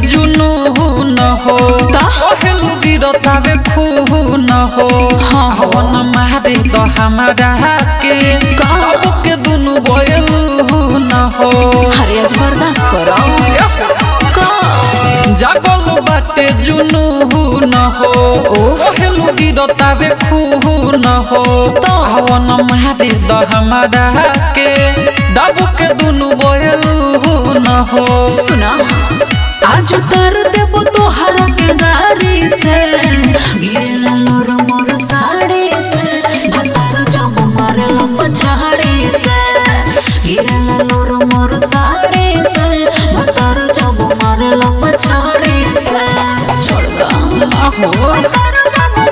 जुनू न हो कहलू गिरतावे खून हो हवन मारे द हमरा के अब के दुनु बयलू न हो अरे आज बर्दाश्त करो का जागल बाटे जुनू न हो कहलू गिरतावे खून हो हवन मारे द हमरा के दब के दुनु बयलू न हो सुना आज कर देबो तोहरा के गाड़ी से गिरला लोर मोर साड़ी से भतार जब मारला पछाड़ी से गिरला लोर मोर साड़ी से भतार जब मारला पछाड़ी से छोड़ दो आहो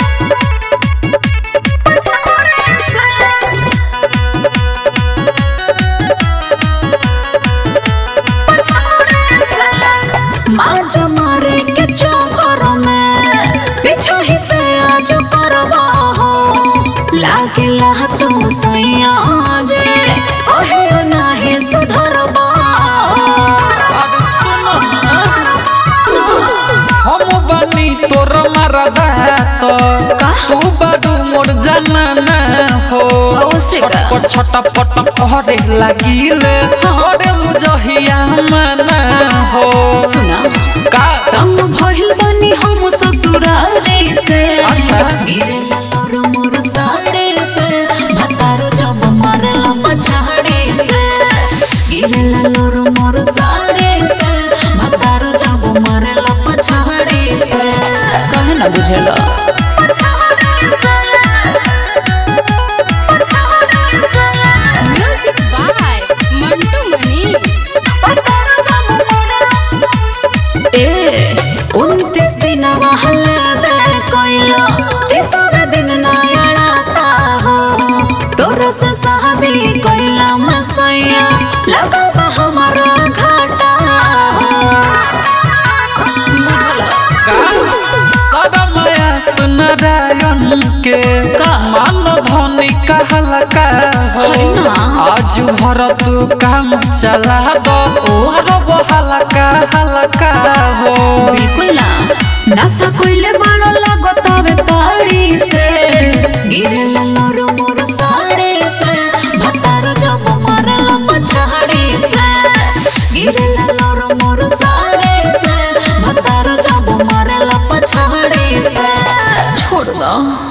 माज मारे के चौकर में पीछा ही से आज करवा हो लागेला तुम सैया जे कहे नाही सुधरबा अब सुनो ना हम बनी तोर मरदा तो तू बड़ू मोर जमाना हो ओसे का? छटपट छटपट कहरे लागिले करेलु जहिया मना हो सुना का रंग भइल बनी हम ससुरारे से अच्छा। गिरेला लोर मोर साड़े से भतार जब मारला पछाड़े से गिरेला लोर मोर साड़े से भतार जब मारला पछाड़े से कहे ना बुझेला म्यूजिक बाय मंटू मनीष ए उनतीस दिन महला कोइलो तीसरा दिन नयड़ाता हो तोरा से शादी कोइला मसैया लगा बा हमारा घाटा हो सदमया सुनरायन के का? मान धनी कहला का हो अरे ना। आज भर तू काम चला दो रब हलका हलका हो बिल्कुल ना नशा कोइले बालो लागो तबे ताड़ी से गिरला लोरो मोर साड़े से भतार जब मारला पछाड़ी से गिरला लोरो मोर साड़े से भतार जब मारला पछाड़ी से छोड़ दो